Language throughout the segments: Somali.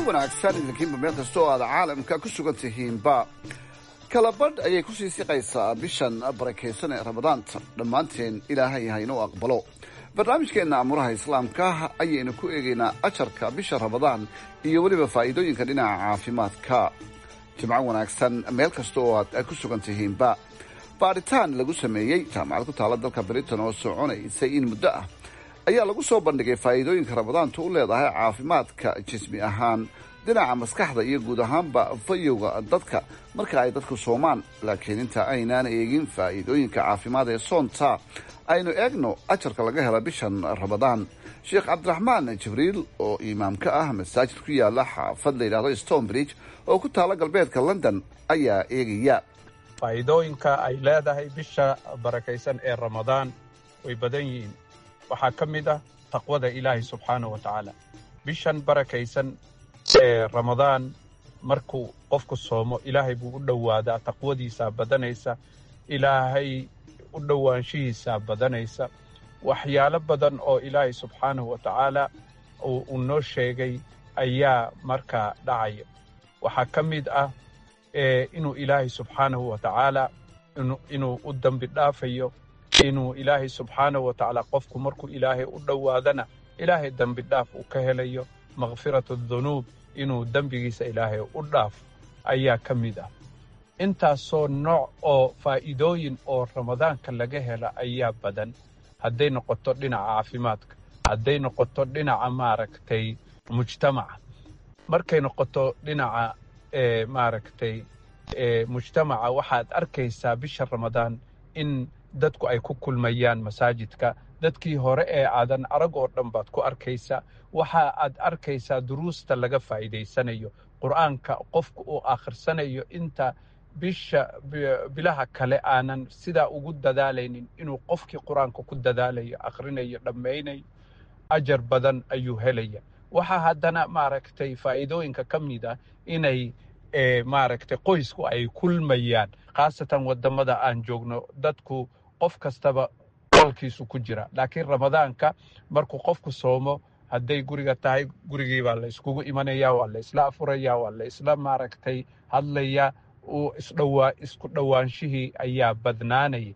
wanaagsan idinkiinba meel kasta oo aad caalamka ku sugan tihiinba kalabadh ayay kusii siqaysaa bishan barakaysan ee ramadaanta dhammaanteen ilaahay haynuu aqbalo barnaamijkeenna amuraha islaamka ayaynu ku eegaynaa ajarka bisha ramadaan iyo weliba faa'iidooyinka dhinaca caafimaadka jimco wanaagsan meel kasta oo aad ku sugan tihiinba baadhitaan lagu sameeyey jaamacad ku taala dalka britain oo soconaysay in muddo ah ayaa lagu soo bandhigay faa'iidooyinka ramadaantu u leedahay caafimaadka jismi ahaan dhinaca maskaxda iyo guud ahaanba fayowga dadka marka ay dadku soomaan laakiin inta aynaan eegin faa'iidooyinka caafimaad ee soonta aynu eegno ajarka laga hela bishan ramadaan sheekh cabdiraxmaan jibriil oo imaam ka ah masaajid ku yaala xaafad la yidhahdo stonebridge oo ku taala galbeedka london ayaa eegaya faa'iidooyinka ay leedahay bisha barakaysan ee ramadaan way badan yihiin waxaa ka mid ah taqwada ilaahay subxaanah wa tacaala bishan barakaysan ee ramadaan markuu qofku soomo ilaahay buu u dhowaadaa taqwadiisaa badanaysa ilaahay u dhowaanshihiisaa badanaysa waxyaalo badan oo ilaahay subxaanahu wa tacaala uu noo sheegay ayaa markaa dhacaya waxaa ka mid ah inuu ilaahay subxaanahu wa tacaala inuu u dambi dhaafayo inuu ilaahay subxaanahu wa tacaala qofku markuu ilaahay u dhowaadana ilaahay dembi dhaaf uu ka helayo makhfiratu dunuub inuu dembigiisa ilaahay u dhaafo ayaa ka mid ah intaasoo nooc oo faa'iidooyin oo ramadaanka laga hela ayaa badan hadday noqoto dhinaca caafimaadka hadday noqoto dhinaca maaragtay mujtamaca markay noqoto dhinaca maaragtay mujtamaca waxaad arkaysaa bisha ramadaan in dadku ay ku kulmayaan masaajidka dadkii hore ee aadan arag oo dhan baad ku arkaysaa waxa aad arkaysaa duruusta laga faa'iidaysanayo qur'aanka qofku uu akhrisanayo inta bisha bilaha kale aanan sidaa ugu dadaalaynin inuu qofkii qur-aanka ku dadaalayo akhrinayo dhammaynayo ajar badan ayuu helaya waxaa haddana maaragtay faa'iidooyinka ka mid ah inay maaragtay qoysku ay kulmayaan khaasatan waddamada aan joogno dadku qof kastaba qolkiisu ku jira laakiin ramadaanka markuu qofku soomo hadday guriga tahay gurigii baa la iskugu imanaya waa la isla afuraya waa la isla maaragtay hadlaya uu isdhowaa isku dhowaanshihii ayaa badnaanaya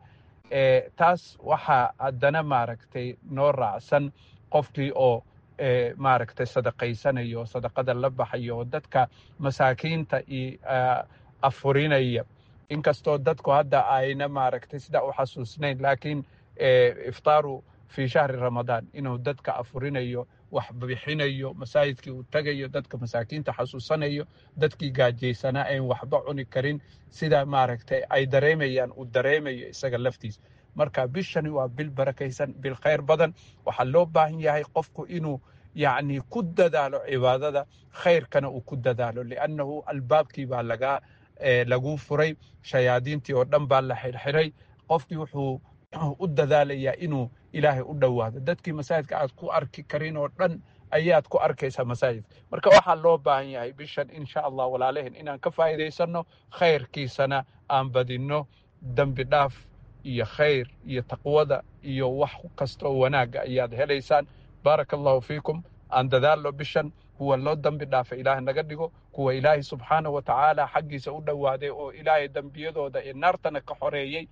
taas waxaa haddana maaragtay noo raacsan qofkii oo maaragtay sadaqaysanayo sadaqada la baxayo oo dadka masaakiinta iyo afurinaya inkastoo dadku hadda ayna maaragtay sidaa u xasuusnayn laakiin iftaaru fii shahri ramadaan inuu dadka afurinayo wax bixinayo masaajidkii uu tagayo dadka masaakiinta xasuusanayo dadkii gaajaysanaa ayn waxba cuni karin sida maaragtay ay dareemayaan uu dareemayo isaga laftiisa marka bishani waa bil barakaysan bil khayr badan waxaa loo baahan yahay qofku inuu yacni ku dadaalo cibaadada khayrkana uu ku dadaalo liannahu albaabkii baa laga lagu furay shayaadiintii oo dhan baa la xirxiray qofkii wuxuu u dadaalayaa inuu ilaahay u dhowaado dadkii masaajidka aad ku arki karin oo dhan ayaad ku arkaysaa masaajidka marka waxaa loo baahan yahay bishan insha allah walaalehen inaan ka faa'iidaysanno khayrkiisana aan badinno dembi dhaaf iyo khayr iyo taqwada iyo wax kasta oo wanaagga ayaad helaysaan baaraka allahu fiikum aan dadaalno bishan kuwa loo dembi dhaafa ilaah naga dhigo kuwa ilaahay subxaanahu wa tacaala xaggiisa u dhowaaday oo ilaahay dembiyadooda ee naartana ka xoreeyey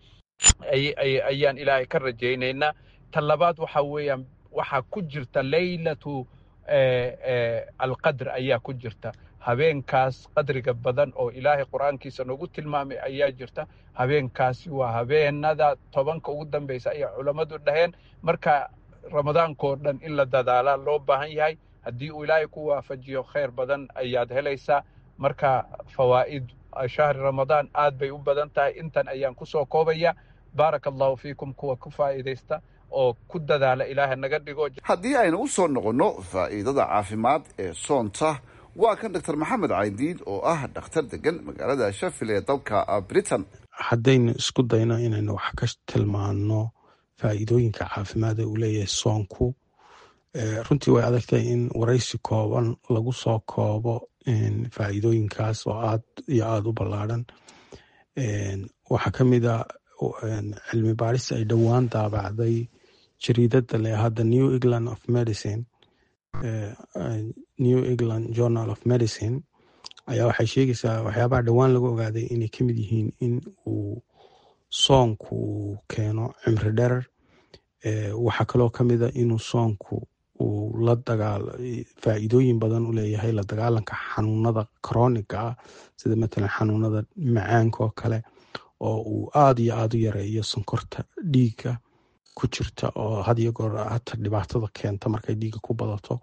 ayaan ilaahay ka rajaynaynaa ta labaad waxa weeyaan waxaa ku jirta leylatu alqadr ayaa ku jirta habeenkaas qadriga badan oo ilaahay qur-aankiisa noogu tilmaamay ayaa jirta habeenkaasi waa habeenada tobanka ugu dambeysa ayaa culammadu dhaheen marka ramadaankoo dhan in la dadaalaa loo baahan yahay haddii uu ilaahay ku waafajiyo khayr badan ayaad helaysaa marka fawaa'id shahri ramadaan aad bay u badan tahay intan ayaan kusoo koobaya baaraka allahu fiikum kuwa ku faa'iidaysta oo ku dadaala ilaahay naga dhigo haddii aynu u soo noqonno faa'iidada caafimaad ee soonta waa kan doctor maxamed caydiid oo ah dhakhtar degan magaalada shafil ee dalka britain haddaynu isku dayno inaynu wax ka tilmaano faa'iidooyinka caafimaada uu leeyahay soonku runtii way adagtahay in waraysi kooban lagu soo koobo faa'iidooyinkaas oo aad iyo aada u ballaadhan waxaa ka mid a cilmi baaris ay dhowaan daabacday jariidada le hadda new england of medicine new england journal of medicine ayaa waxay sheegaysaa waxyaabaha dhowaan lagu ogaaday inay ka mid yihiin in uu soonku uu keeno cimri dherer waxaa kaloo ka mid a inuu soonku uu la dagaal faa'iidooyin badan u leeyahay la dagaalanka xanuunada chroniga ah sida matalan xanuunada macaanka oo kale oo uu aada iyo aada u yareeyo sonkorta dhiigga ku jirta oo had iyo goor hata dhibaatada keenta markay dhiigga ku badato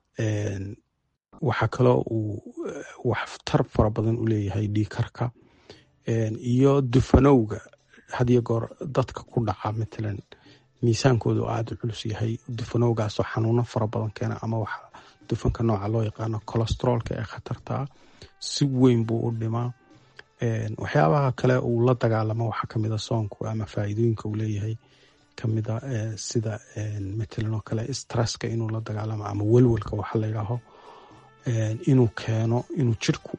waxaa kaloo uu waxtar fara badan u leeyahay dhiigkarka iyo dufanowga had iyo goor dadka ku dhaca matalan miisaankoodu aada u culus yahay dufanowgaasoo xanuuno fara badan keena ama waxa dufanka nooca loo yaqaano colestroolka ee khatartaa si weyn buu u dhimaa waxyaabaha kale uu la dagaalamo waxaa kamid a soonku ama faa'iidooyinka uu leeyahay kamida sida matalan oo kale stresska inuu la dagaalamo ama welwelka waxa la yidhaaho inuu keeno inuu jirku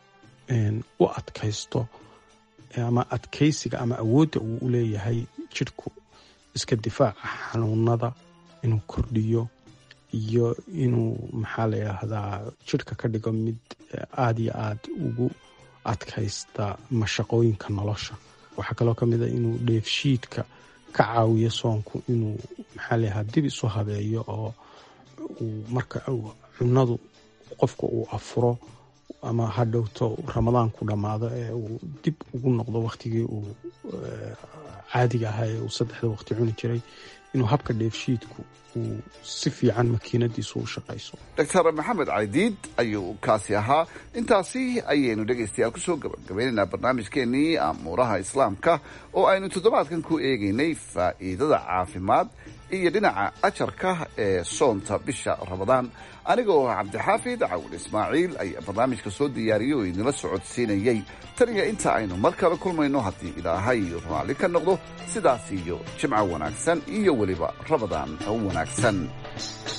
u adkaysto ama adkaysiga ama awoodda uu u leeyahay jirku iska difaaca xanuunada inuu kordhiyo iyo inuu maxaa la yidhaahdaa jirka ka dhigo mid aada iyo aad ugu adkaysta mashaqooyinka nolosha waxaa kaloo ka mid a inuu dheefshiidka ka caawiyo soonku inuu maxaa la yidhahdaa dib isu habeeyo oo uu marka cunadu qofka uu afuro ama ha dhowto ramadaanku dhammaado ee uu dib ugu noqdo waktigii uu caadiga ahaa ee uu saddexda waqti cuni jiray inuu habka dheefshiidku uu si fiican makiinadiisu u shaqayso doctor maxamed caydiid ayuu kaasi ahaa intaasi ayaynu dhegaystayaal kusoo gabagabaynaynaa barnaamijkeenii amuuraha islaamka oo aynu toddobaadkan ku eegaynay faa'iidada caafimaad iyo dhinaca ajarka ee soonta bisha ramadaan aniga oo cabdixaafid cawil ismaaciil ayaa barnaamijka soo diyaariyey oo idinla socodsiinayey taniya inta aynu mar kale kulmayno haddii ilaahay raalli ka noqdo sidaas iyo jimco wanaagsan iyo weliba ramadaan wanaagsan